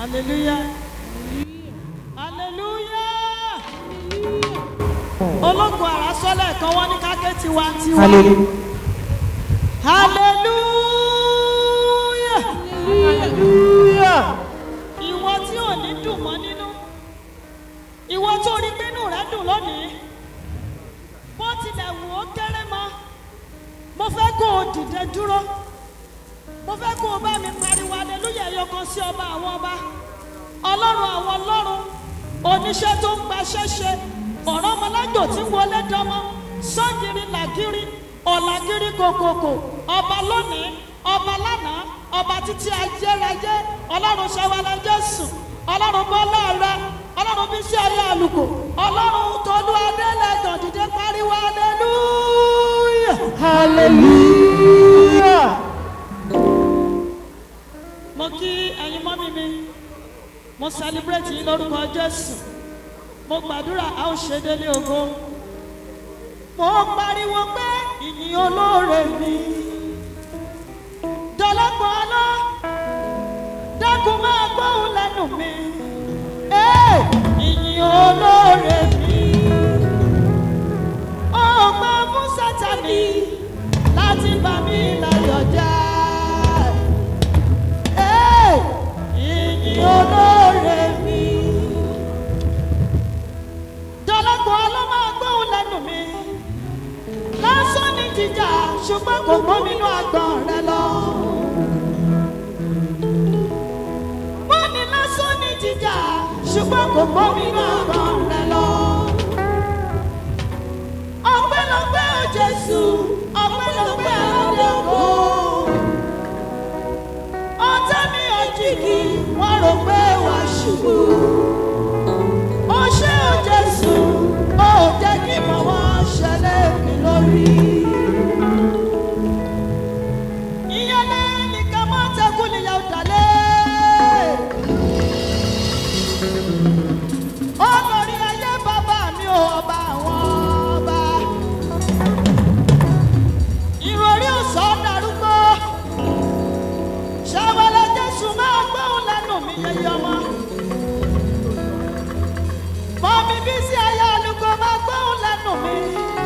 hallelujah hallelujah ológun àrásọ́lẹ̀ kan wọ́n ní káké tiwa tiwa hallelujah hallelujah hallelujah ìwọ tí ò ní dùn mọ́ nínú ìwọ tó rí pínú rẹ dùn lónìí bó tilẹ̀ wù ó kéré mọ́ mo fẹ́ kó o dìde dúró mo fẹ́ kó o bá mi pariwo aleluya ẹyọ kan sí ọba àwọn ọba ọlọ́run àwọn ọlọ́run oníṣẹ́ tó ń gbaṣẹ́ ṣe ọ̀rọ̀ ọmọlájò tí ń wọlé dánmọ́ sọ́gìrì làgìrì ọ̀làgìrì kòkòkò ọba lónìí ọba lánàá ọba títí ayérayé ọlọ́run ṣẹwàlẹ̀ jésù ọlọ́run bọ́lá rẹ ọlọ́run bí sí ayé àlùkò ọlọ́run tolú adélẹ́gàn dìde pariwo aleluya. hallelujah mo kí ẹyin mọ́mí mi mo celebrate yín lórúkọ jésù mo gbàdúrà a ó ṣe délé ògo mo pariwo pé ìyìn olóore mi dọ́lọ́pọ̀ ọlọ́ dákun máa gbóhùn lẹ́nu mi Ee, ìyìn olóore mi ó gbọ́ fún sátani láti bá mi láyọ̀ jẹ́ ìyìn olóore mi. Dọ́lọ́gbọ̀n ọlọ́mọ agbóhùn lẹ́nu mi. Lásán ní jíjà ṣùgbọ́n kò gbóminú agbọ̀n rẹ lọ. Wọ́n ní lásán ní jíjà ṣùgbọ́n kò gbóminú agbọ̀n rẹ lọ. Ọpẹ́lọpẹ́ o Jésù, ọpẹ́lọpẹ́ ọlọ́gbọ̀n ọtá mi òjìgì wọn rò pé wà ṣubú ó ṣe ó jésù ó jẹ́ kí mọ̀ wọ́n ṣẹlẹ̀ mi lórí. ìyẹn lẹ́ni ká má tẹ́kù níyàwó dalẹ̀. olórí ayé bàbá mi ò ọba àwọn ọba. ìròrí ọ̀sán darúgbó ṣàwọlẹ̀ jésù máa gbóhùn lẹ́nu mi yẹyẹ ọmọ. mọ́mí bí sí ayé olùkọ́ máa gbóhùn lẹ́nu mi.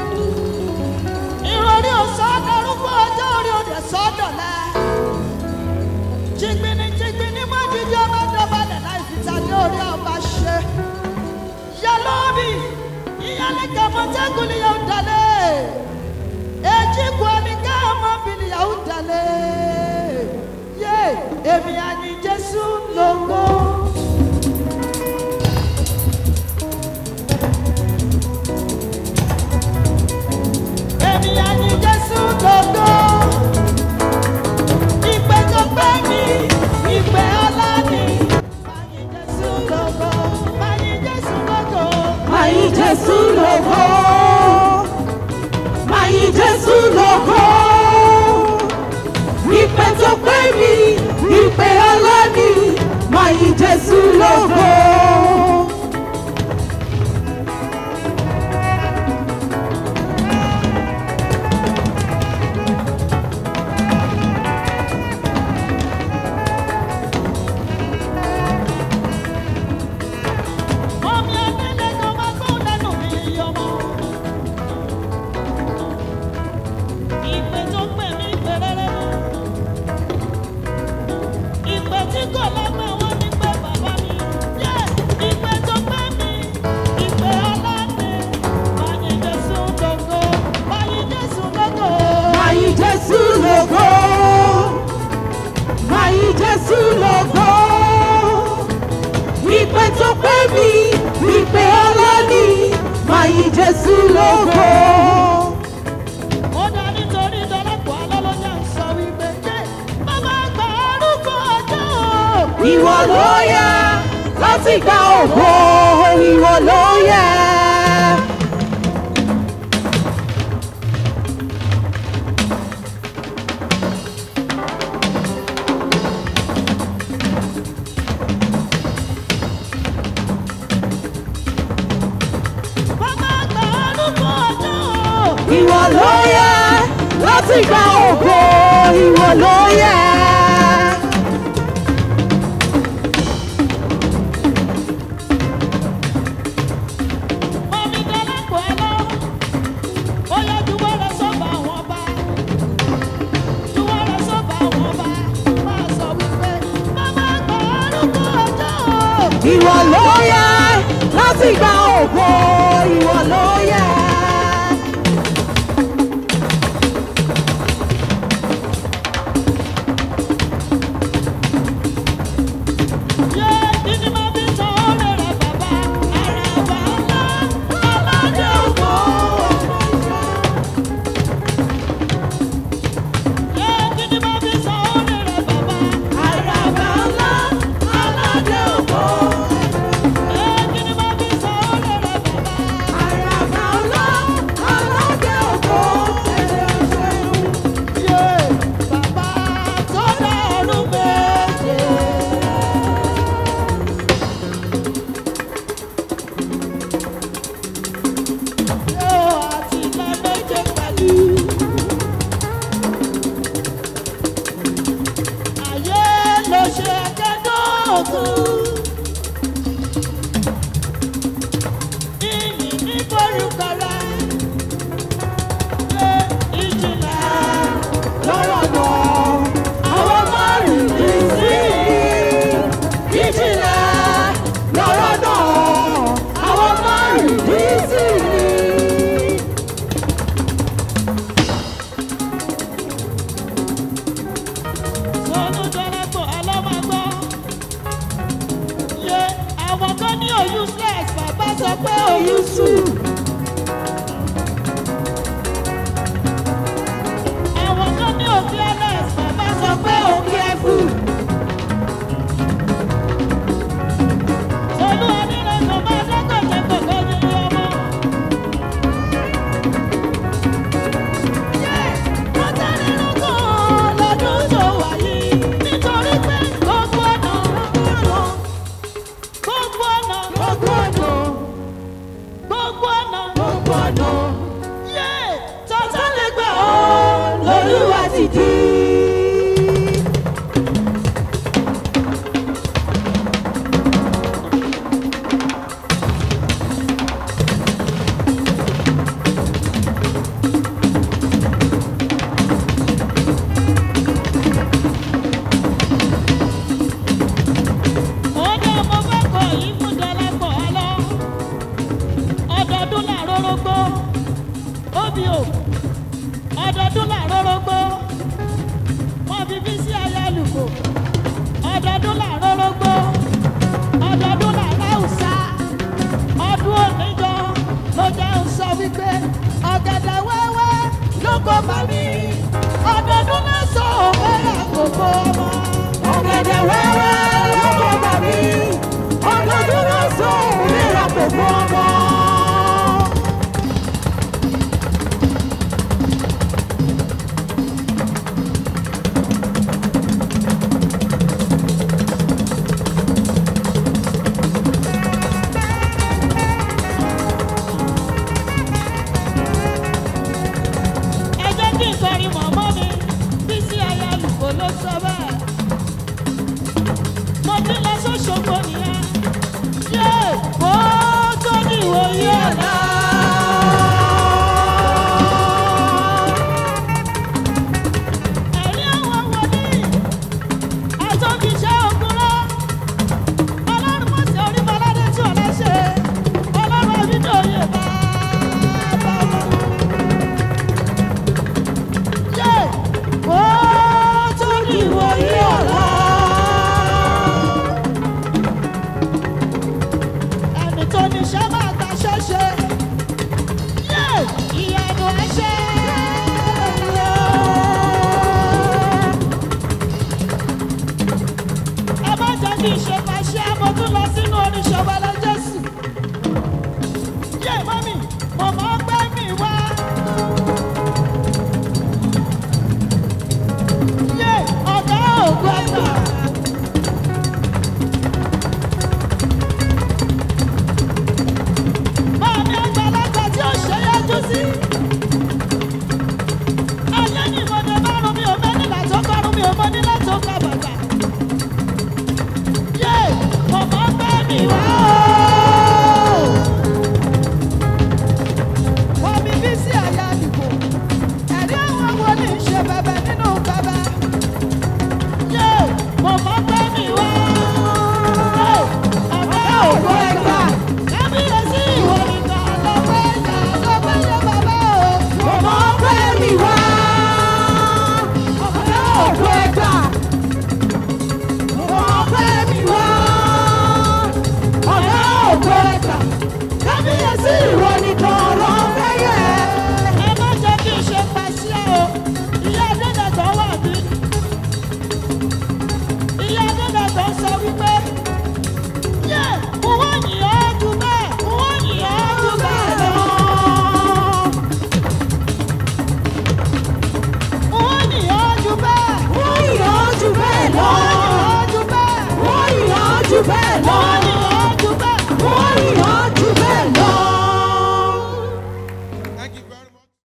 ìròrí òsán darúgbó ọjọ́ orí òde sọ́dọ̀lẹ́. jìgbìnì jìgbìnì má jíjọ́ máa dọ̀bálẹ̀ láì fi tàbí orí ọba ṣe. yálọ́ọ̀bì ìyálẹ́kẹ̀ mọ́tẹ́kùn ni yóò dalẹ̀. èjì kú ẹni ká ọmọ bìnrin yóò dalẹ̀ yé èmi àní jésù lógo. èmi àní jésù lógo. ìpè tó pé mi ìpè ọlá ni. àní jésù lógo. àní jésù lógo. Mayi Jésù lógo. Mayi Jésù lógo. Ìpè tó pé mi, ìpè ọlá ni. Mayi Jésù lógo. Omi adélé kan máa gbóhùn lẹ́nu mi yọmọ. Ìpè tó pè mí ìpè rere. Ìpè tí kò lọ́gbọ̀n wọn ní pé bàbá mi. Yé ìpè tó pè mí ìpè ọlọ́ni. Báyìí Jésù lógo. Báyìí Jésù lógo. Mayi Jésù lógo. Mayi Jésù lógo. Ìpè tó pé mi, ìpè ọlá ni. Mayi Jésù lógo. Ó dá nítorí dọ́lọ́pọ̀ alọ́lọ́jà ń sọ wípé yé bàbá àgbà arúgbó ọjọ́ o. Ìwọ ló yẹ láti gba ògo, ìwọ ló yẹ. Bàbá àgbà arúgbó ọjọ́ o. Ìwọ ló yẹ láti gba ògo, ìwọ ló yẹ. ìwọ ló yẹ láti gba ògo ìwọ ló yẹ. Yé ìdí máa fi sọ ọ́rẹ́ rẹ̀ bàbá àràbà ńlá aládé ògbó. Yé ìdí máa fi sọ ọ́rẹ́ rẹ̀ bàbá àràbà ńlá aládé ògbó. Yé ìdí máa fi sọ ọ́rẹ́ rẹ̀ bàbá. àràbà ńlá aládé ògo Yé bàbá tó dá ọdún méje. Yóò àti ilẹ̀ méje pẹ̀lú. Ayé ló ṣe kẹ́dọ̀ọ́gùn. Ìyìn ní forúkọ rẹ̀. Ṣé ìjìnlẹ̀ lọ́rọ̀ náà àwọn márùn ní sí ìjìnlẹ̀ lọ́rọ̀ náà àwọn márùn ní sí. sọ́nù dọ́rẹ́pọ̀ ọlọ́mọgbọ́? Yé àwọn kan ní o useless bàbá sọ pé o useful. Àwọn kan ní o fearless bàbá sọ pé o careful. Olú onílẹ̀ kò máa dẹ́kọ̀jẹ̀ kòkó ní ọmọ. Yé wọ́n tẹ́lẹ̀ lọ́kàn lọ́dún tó wà yìí nítorí pé gbogbo ọ̀nà gbogbo ọ̀nà gbogbo ọ̀nà gbogbo ọ̀nà gbogbo ọ̀nà yé tọ́tà lè gbà ọ́ lolúwa ti di. Ọdẹ mo fẹ́ kọ yìí fún Dọ́lápọ̀ ọlọ́. Ọdọọdún làárọ̀ rógbó. Óbí o. Ọdọọdún làárọ̀ rógbó. Wọ́n fi bí sí ayé àlùkò. Ọdọọdún làárọ̀ rógbó. Ọdọọdún làárọ̀ àwùsá. Ọdún òníjọ ló jẹ́ ń sọ wípé ọ̀gẹ̀dẹ̀ wẹ́wẹ́ ló kó bá mi. Ọdọọdún lásán òwe àkókò ọmọ. ọ̀gẹ̀dẹ̀ wẹ́wẹ́ lọ́kọ̀ bàbí ọdọọdún lọ́sọ̀ òmìnira kò fún ọmọ. ẹ jẹ́ kí n kọrin mọ̀mọ́ mi bí sí aya àlùkò ló sọ bẹ́ẹ̀. mo ti lọ sọ́sọ́gbó nìyẹn. yé kó tó ní ìwòye ọ̀la. ẹ̀rí àwọn wòlíì àtọ́bíṣẹ́ ògúnrọ́. ọlọ́run mọ̀ sí orí baládé tí ò lẹ́sẹ̀. ọlọ́run àbídòye bá bá bá. Yé! Ó tó ní ìwòye ọ̀la. Ẹni tó ní iṣẹ́ máa gba ṣẹ́ṣe. Yé! Ìyanu ẹṣẹ́. Ẹ má jẹ́ kí n ṣe pàṣẹ, mo tún lọ sí